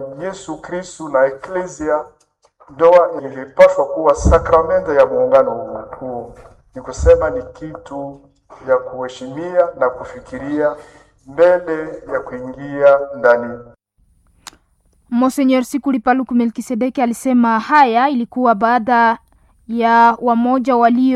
Yesu Kristu na eklesia, ndoa ilipaswa kuwa sakramento ya muungano huu. Ni kusema ni kitu ya kuheshimia na kufikiria mbele ya kuingia ndani. Monsenyor Sikuli Paluku Melkisedeki alisema haya ilikuwa baada ya wamoja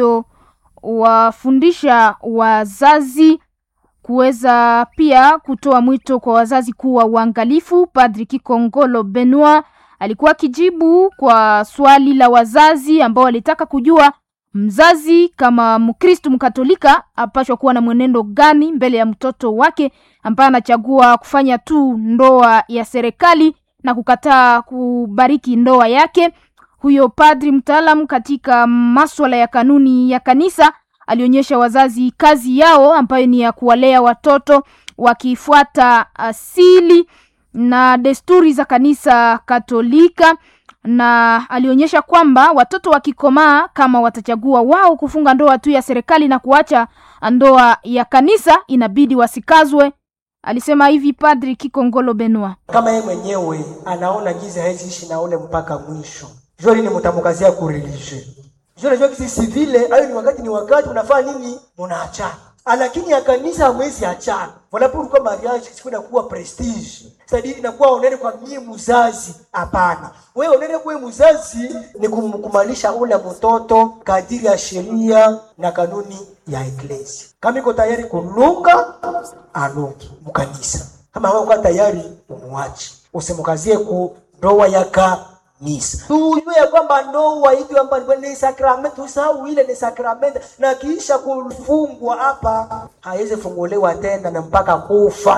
waliowafundisha wazazi kuweza pia kutoa mwito kwa wazazi kuwa uangalifu. Padri Kikongolo Benoit alikuwa akijibu kwa swali la wazazi ambao walitaka kujua mzazi kama Mkristu Mkatolika apashwa kuwa na mwenendo gani mbele ya mtoto wake ambaye anachagua kufanya tu ndoa ya serikali na kukataa kubariki ndoa yake. Huyo padri mtaalamu katika maswala ya kanuni ya kanisa alionyesha wazazi kazi yao ambayo ni ya kuwalea watoto wakifuata asili na desturi za kanisa Katolika, na alionyesha kwamba watoto wakikomaa, kama watachagua wao kufunga ndoa tu ya serikali na kuacha ndoa ya kanisa, inabidi wasikazwe. Alisema hivi Padri Kikongolo Benua. Kama yeye mwenyewe anaona giza hawezi ishi na ule mpaka mwisho, jua nini mtamkazia kureligie jua najua kisi vile ayo ni wakati ni wakati unafaa nini, munaachana lakini ya kanisa hamwezi achana. Voilà pourquoi mariage siku inakuwa prestige. C'est-à-dire inakuwa onene kwa mie mzazi. Hapana. Wewe onene kwa mzazi ni kumkumalisha ule mtoto kadiri ya sheria na kanuni ya eklesia. Kama iko tayari kunuka, anuki mkanisa. Kama hauko tayari umwache. Usimkazie ku ndoa ya kanisa. Tujue ya kwamba ndoa hivi kwamba ni sakramenti, usahau ile ni sakramenti, na kisha kufungwa hapa haiwezi funguliwa tena na mpaka kufa.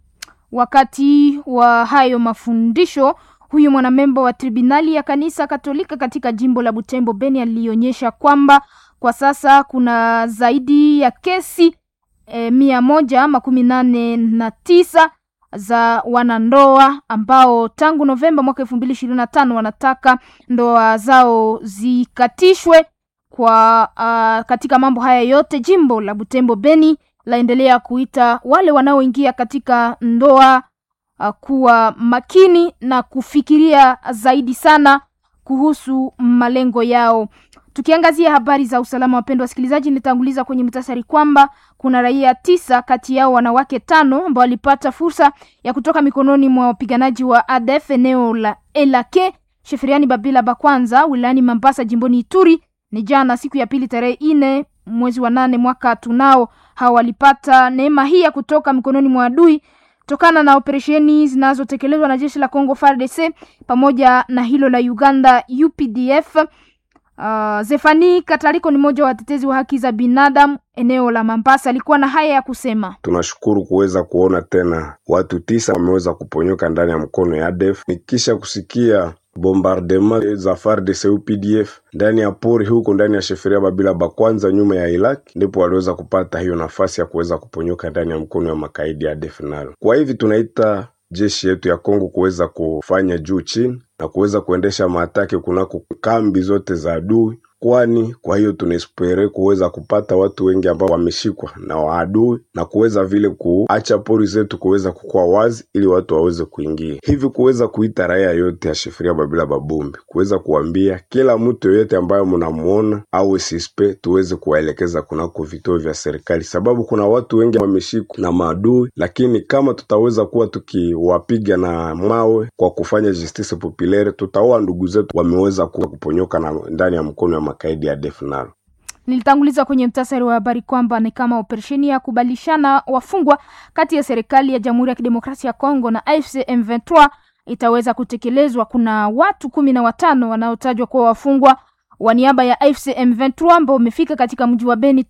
Wakati wa hayo mafundisho, huyu mwanamemba wa tribunali ya kanisa Katolika katika jimbo la Butembo Beni alionyesha kwamba kwa sasa kuna zaidi ya kesi e, mia moja makumi nane na tisa za wanandoa ambao tangu Novemba mwaka elfu mbili ishirini na tano wanataka ndoa zao zikatishwe. Kwa uh, katika mambo haya yote jimbo la Butembo Beni laendelea kuita wale wanaoingia katika ndoa uh, kuwa makini na kufikiria zaidi sana kuhusu malengo yao. Tukiangazia habari za usalama, wapendwa wasikilizaji, nilitanguliza kwenye mtasari kwamba kuna raia tisa kati yao wanawake tano ambao walipata fursa ya kutoka mikononi mwa wapiganaji wa ADF eneo la Elake Sheferiani Babila Bakwanza wilayani Mambasa jimboni Ituri ni jana siku ya pili tarehe ine mwezi wa nane mwaka tunao. Hawa walipata neema hii ya kutoka mikononi mwa adui tokana na operesheni zinazotekelezwa na jeshi la Congo FARDC pamoja na hilo la Uganda UPDF. Uh, Zefani Katariko ni mmoja wa watetezi wa haki za binadamu eneo la Mambasa, alikuwa na haya ya kusema. Tunashukuru kuweza kuona tena watu tisa wameweza kuponyoka ndani ya mkono ya ADF nikisha kusikia bombardement za FARDC UPDF ndani ya pori huko ndani ya sheferia Babila Bakwanza nyuma ya Iraq, ndipo waliweza kupata hiyo nafasi ya kuweza kuponyoka ndani ya mkono ya makaidi ya ADF nalo. Kwa hivi tunaita jeshi yetu ya Kongo kuweza kufanya juu chini na kuweza kuendesha maatake kunako kambi zote za adui, kwani kwa hiyo tunaespere kuweza kupata watu wengi ambao wameshikwa na waadui na kuweza vile kuacha pori zetu kuweza kukua wazi ili watu waweze kuingia hivi, kuweza kuita raia yote ya Shifiria Babila Babumbi, kuweza kuambia kila mtu yoyote ambayo mnamuona au sispe, tuweze kuwaelekeza kunako vituo vya serikali, sababu kuna watu wengi wameshikwa na maadui, lakini kama tutaweza kuwa tukiwapiga na mawe kwa kufanya justice populaire, tutaoa ndugu zetu wameweza kuwa kuponyoka na ndani ya mkono wa makaidi ya ADF nalo. Nilitanguliza kwenye mtasari wa habari kwamba ni kama operesheni ya kubadilishana wafungwa kati ya serikali ya Jamhuri ya Kidemokrasia ya Kongo na AFC M23 itaweza kutekelezwa. Kuna watu kumi na watano wanaotajwa kuwa wafungwa wa niaba ya AFC M23 ambao wamefika katika mji wa Beni